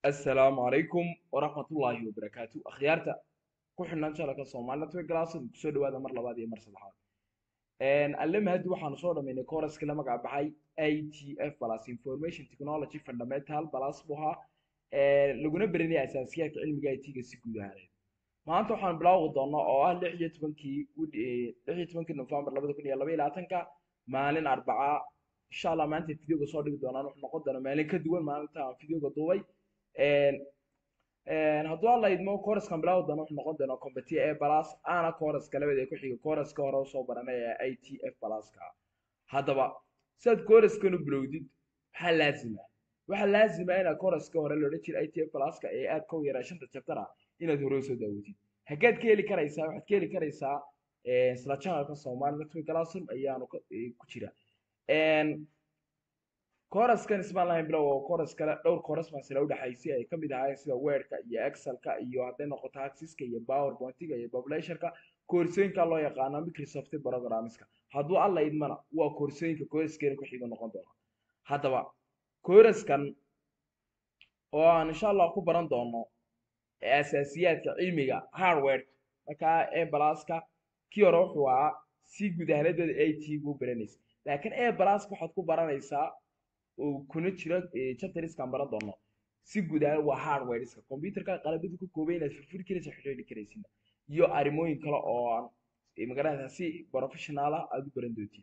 assalaamu calaykum waraxmatullaahi wabarakaatu akhyaarta ku xidhnaan channelka Somali Network Glass kusoo dhawaada mar labaad iyo mar saddexaad een alle mahadi waxaanu soo dhamaynay course la magac baxay ITF plus Information Technology Fundamental plus buha ee laguna baranaya asaasiyaadka cilmiga IT-ga si guud ahaaneed maanta waxaan bilaawi doonaa oo ah 16kii 16kii November 2022 maalin arbaca insha Allah maanta videoga soo dhigi doonaan wuxuu noqon doonaa maalin ka duwan maalinta aan videoga duubay hadduu alla idmo coursekan bilaawi doono wuxuu noqon doonaa competia a plus ana courseska labada ee ku xiga courseska hore usoo baranay ee itf pluska haddaba sidaad coursekan u bilowdid waxaa laazima waxaa laazima inaad courseska hore loodhan jira itf pluska ee aad ka yaraa shanta chapter ah inaad hore usoo daawatid haggaad ka heli karaysaa waxaad ka heli karaysaa isla channelka Somali Network Classroom ayaanu ku jira coursekan ismaan lahayn bilow oo course kale dhowr course baan sila u dhaxaysay ay kamid ahaayeen sida wordka iyo excelka iyo hadday noqoto axiska iyo powerpointiga iyo populationka koorsooyinka loo yaqaano microsoft programmeska hadduu alla idmana waa koorsooyinka coursekeena ku xiga noqon doona haddaba coursekan oo aan insha allah ku baran doono asaasiyaadka cilmiga hardware markaa e balaska kii hore wuxuu ahaa si guud ahaanedeeda at gu baranaysa laakiin e balaska waxaad ku baranaysaa oo kuna jira chapterskan baran doono si guud ahaan waa hardwareska computerka qalabadu ka kooban inaad furfuri karaysa xidhiidhi karaysid iyo arrimooyin kale oo aan magaranaysaa si professional ah aad u baran doontiin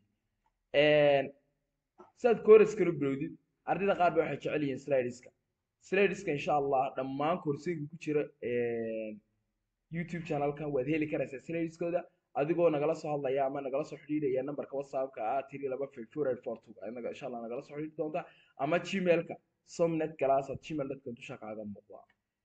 sidaad coursekan u bilowdid ardayda qaar ba waxay jecel yihiin slideska slideska insha allah dhammaan koorsooyinka ku jira youtube channelkan waad heli karaysaa slideskooda adigoo nagala soo hadlaya ama nagala soo xidhiidhaya nambarka whatsappka ah tiri laba february four two anaga insha allah nagala soo xidhiidhi doonta ama gmailka somnet glass at gmail dadka dusha kaaga muuqda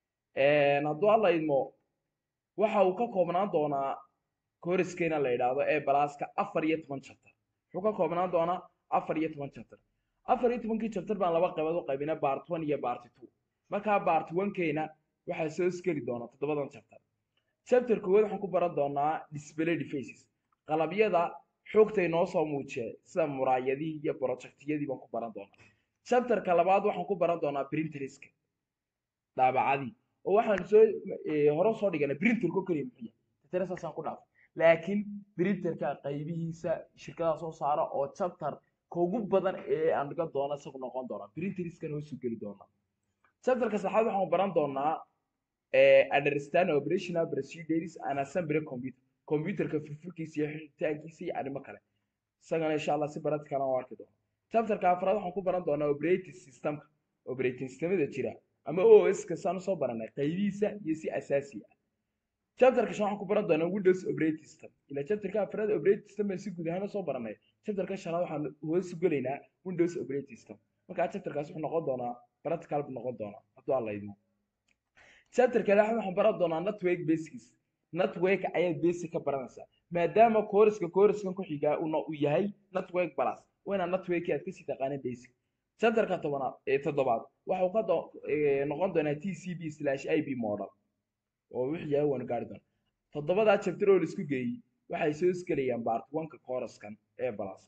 hadduu alla idmo waxa uu ka koobnaan doonaa coursekeena la yidhaahdo ee balaaska afar iyo toban chapter wuxuu ka koobnaan doonaa afar iyo toban chapter afar iyo tobankii chapter baan laba qaybood u qaybina part one iyo part two markaa part one keena waxaa soo iskeli doona toddobadan chapter chapter koowaad waxaan ku baran doonaa display devices qalabyada xogta inoo soo muujiya sida muraayadihii iyo projectiyadii baan ku baran doonaa chapterka labaad waxaan ku baran doonaa printerska daabacadii oo waxaan soo hore soo dhiganay printerka kaliya muxiya tatana saasaan ku dhaafay laakiin printerka qaybihiisa shirkadaha soo saara oo chapter ka ugu badan ee aan dhigan doono isagu noqon doona printerskan hoosu geli doonaa chapterka saddexaad waxaan baran doonaa understand operational procedures and assembly computer computerka furfurkiisa iyo xiritaankiisa iyo arrimo kale isagana insha allah si baradkana u arki doono chapterka afraad waxaan ku baran doonaa operating systemka operating systemada jira ama os ka saan usoo baranay qaybihiisa iyo si asaasi ah chapterka shan waxaan ku baran doonaa windows operating system ila chapterka afraad operating system baan si guud ahaan usoo baranay chapterka shanaad waxaan hoos gelaynaa windows operating system markaa chapterkaas wuxuu noqon doonaa practical buu noqon doonaa hadduu alla idmo chapterka lixaad waxaan baran doonaa network basics network ayaad basic ka baranaysaa maadaama courseska coursekan ku xigaa uu yahay network plus waa inaad network aad kasii taqaaneen basic chapterka tobanaad ee toddobaad waxa uu ka noqon doonaa tcb slash ib model oo wixii yahay waanu gaari doonaa toddobadaa chapter oo laisku geeyey waxay soo isgelayaan part one-ka coursekan ee plus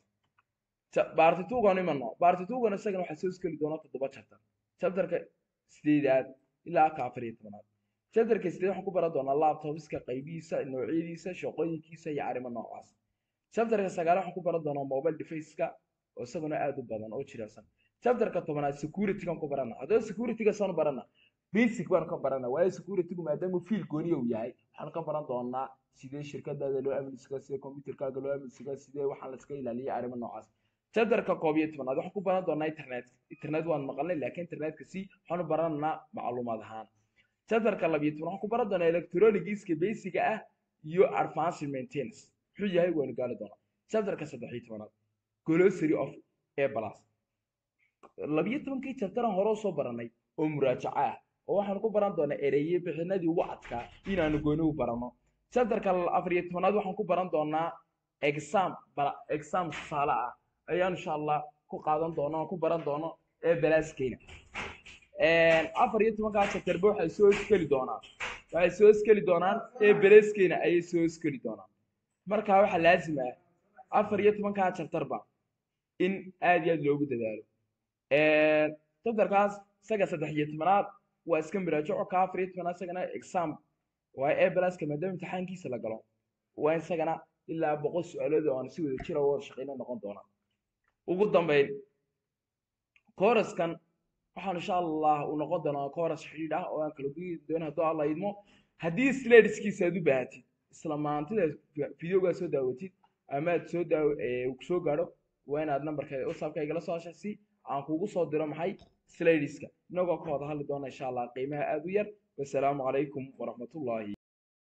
part two-gan imano part two-gan isagana waxaa soo isgeli doonaa toddoba chapter chapterka sideedaad ilaa ka afar iyo tobanaad chapterka sideed waxaan ku baran doonaa laptopska qaybihiisa noocyadiisa shaqooyinkiisa iyo arrimo noocaas chapterka sagaal waxaan ku baran doonaa mobile deviceska oo isaguna aad u badan oo jiraasan chapterka tobanaad securitygan ku barana haddaba securityga saan barana basic baan ka barana waayo securitygu maadaama fiil gooniya uu yahay waxaan ka baran doonaa sidee shirkadaada loo amniska sidee computerkaaga loo amniska sidee waxaan laska ilaaliya arrimo noocaas chapterka koob iyo tobanaad waxaan ku baran doonaa internet internet waan maqalnay laakiin internetka si waxaan u barananaa macluumaad ahaan chapterka labiyo toban waxaan ku baran doonaa electronigiska basiga ah iyo advanced maintenance muxuu yahay waanu gaari doonaa chapterka saddex iyo tobanaad glossary of a plus labiyo tobankii chapteran hore usoo baranay oo muraajaco ah oo waxaan ku baran doonaa ereye bixinadii wacadka inaanu gooni u barano chapterka afar iyo tobanaad waxaan ku baran doonaa exam exam tusaale ah ayaan insha allah ku qaadan doono ku baran doono ee balaaskeena afar iyo tobankaa chapterba waxay soo iskeli doonaan waxay soo iskeli doonaan ee balaaskeena ayay soo iskeli doonaan markaa waxaa laazim ah afar iyo tobankaa chapterba in aad iyo aad loogu dadaalo chapterkaas isaga saddex iyo tobanaad waa iska miraajaco ka afar iyo toban isagana exam waa a pluska maadaama imtixaankiisa la galo waa isagana ilaa boqol su-aalood oo aan si wada jira wada shaqeyna noqon doonaa ugu dambeyn kooraskan waxaan insha allah uu noqon doonaa kooras xidhiidh ah oo aan kala guyi doono hadduu alla idmo haddii slideskiisa aad u baahatid isla maantida videogaa soo daawatid ama aad soo daaw soo gaadho waa inaad nambarkeeda whatsappka igala soo hasha si aan kugu soo diro maxay slideska inagoo ka wada hadli doona insha allah qiimaha aad u yar wasalaamu calaykum waraxmatullaahi